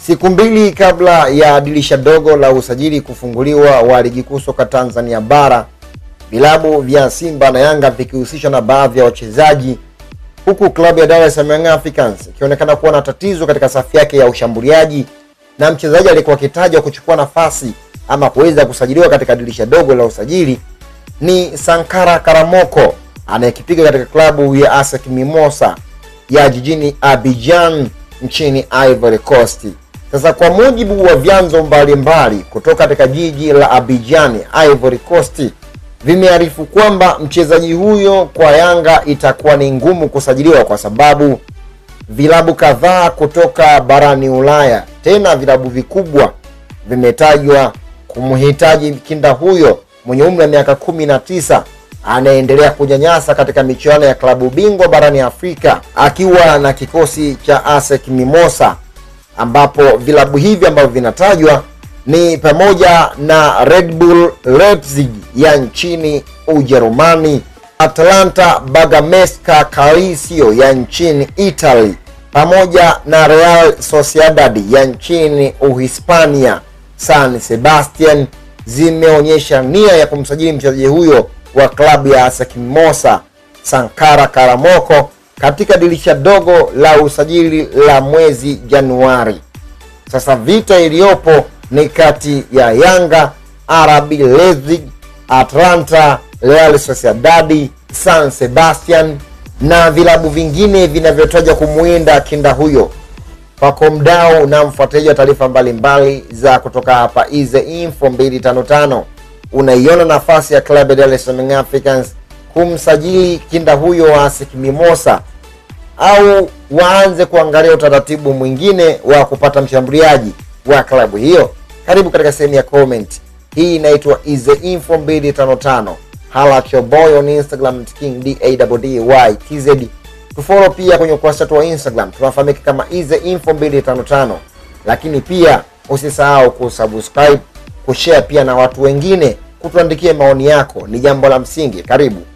Siku mbili kabla ya dirisha dogo la usajili kufunguliwa wa ligi kuu soka Tanzania bara, vilabu vya Simba na Yanga vikihusishwa na baadhi ya wachezaji, huku klabu ya Dar es Salaam Young Africans ikionekana kuwa na tatizo katika safu yake ya ushambuliaji, na mchezaji alikuwa akitajwa kuchukua nafasi ama kuweza kusajiliwa katika dirisha dogo la usajili ni Sankara Karamoko anayekipiga katika klabu ya ASEC Mimosa ya jijini Abidjan nchini Ivory Coast. Sasa kwa mujibu wa vyanzo mbalimbali kutoka katika jiji la Abidjan, Ivory Coast, vimearifu kwamba mchezaji huyo kwa Yanga itakuwa ni ngumu kusajiliwa kwa sababu vilabu kadhaa kutoka barani Ulaya, tena vilabu vikubwa vimetajwa kumhitaji kinda huyo mwenye umri wa miaka kumi na tisa anaendelea kunyanyasa katika michuano ya klabu bingwa barani Afrika akiwa na kikosi cha ASEC Mimosa, ambapo vilabu hivi ambavyo vinatajwa ni pamoja na Red Bull Leipzig ya nchini Ujerumani, Atalanta Bergamaska Calcio ya nchini Italy, pamoja na Real Sociedad ya nchini Uhispania. San Sebastian zimeonyesha nia ya kumsajili mchezaji huyo wa klabu ya ASEC Mimosa Sankara Karamoko katika dirisha dogo la usajili la mwezi Januari. Sasa vita iliyopo ni kati ya Yanga, RB Leipzig, Atlanta, Real Sociedad, San Sebastian na vilabu vingine vinavyotajwa kumuinda kinda huyo. Kwako mdau na mfuatiliaji wa taarifa mbalimbali za kutoka hapa Ize Info 255, unaiona nafasi ya klabu ya Dar es Salaam Africans kumsajili kinda huyo wa ASEC Mimosa au waanze kuangalia utaratibu mwingine wa kupata mshambuliaji wa klabu hiyo? Karibu katika sehemu ya comment. Hii inaitwa Ize Info 255. Hala at your boy on Instagram King DAWDY TZ. Tufollow pia kwenye ukurasa wetu wa Instagram tunafahamika kama Ize Info 255, lakini pia usisahau kusubscribe, kushare pia na watu wengine, kutuandikia maoni yako, ni jambo la msingi. Karibu.